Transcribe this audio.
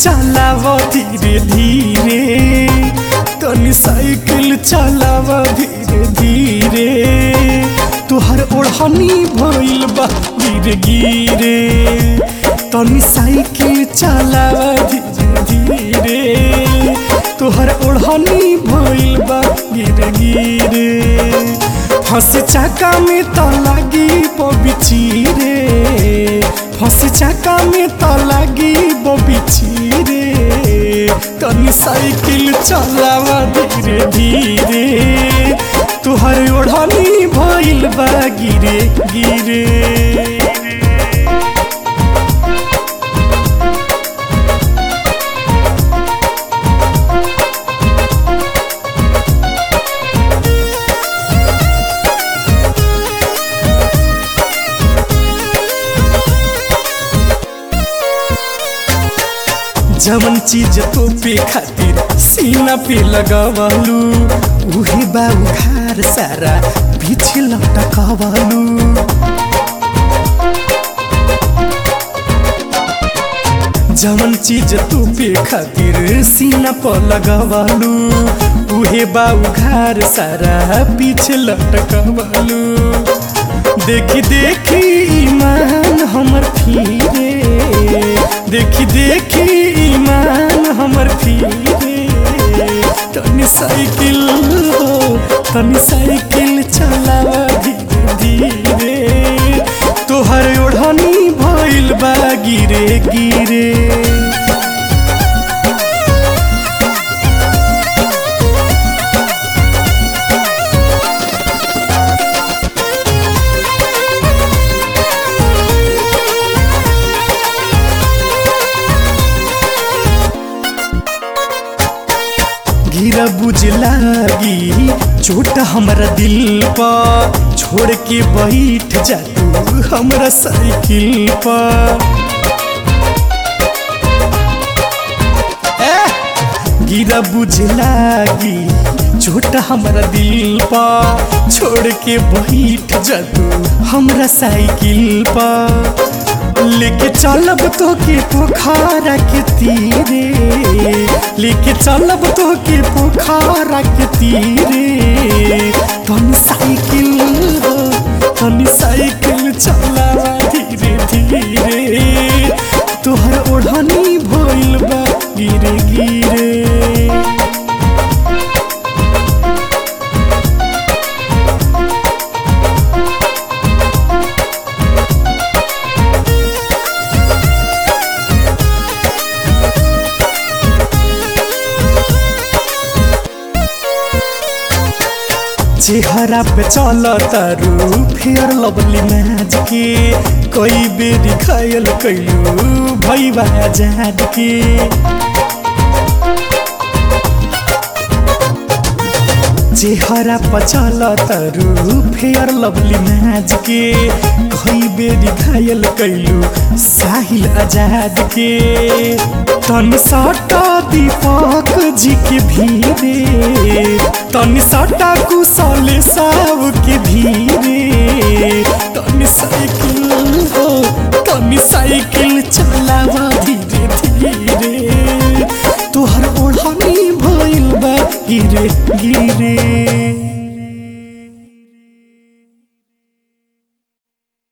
चलाव धीरे धीरे तनी साइकिल चलाव धीरे धीरे तुहर ओढ़नी भइल बा गिरे गिरे तनी साइकिल चलाव धीरे धीरे तुहर ओढ़नी भइल बा गिरे गिरे फंस चाका में त लागी बबिची रे फंस चाका में त लागी बबिची रे तनी साइकिल चलावा धीरे धीरे तुहर ओढ़नी भइल बा गिरे गिरे जवन चीज तो पे खातिर सीना पे लगवलू उहे बा उखार सारा पीछे लटकवलू जवन चीज तू पे खातिर सीना पर लगवलू उहे बा उखार सारा पीछे लटकवलू देखी देखी ईमान हमर फिरे देखी देखी ईमान हमर फिरे तनी साइकिल हो तनी साइकिल चलावा धीरे धीरे तोहर ओढ़नी भइल बा गिरे गिरे गिरा बुझ लागी चोट हमरा दिल पर छोड़ के बैठ जा तू हमरा साइकिल पर गिरा बुझ लागी चोट हमरा दिल पर छोड़ के बैठ जा तू हमरा साइकिल पर लेके चलब तो के पोखरा के तीरे लेके चलब तो के पोखरा के तीरे तनी साइकिल हो तनी साइकिल चला धीरे धीरे तोहर ओढ़नी भइल बा गिरे गिरे चेहरा पे चल तारू फेयर लवली मैच के कई बेरी घायल कैलू भैया जाद के चेहरा पर चल तारू फेयर लवली मैच के कई बेरी घायल कैलू साहिल आजाद के तनी सटा दीपक जी के भीरे तनी सटा कुशल साव के भीरे तनी साइकिल हो तनी साइकिल चलावा धीरे धीरे तोहर ओढ़नी भइल बा गिरे गिरे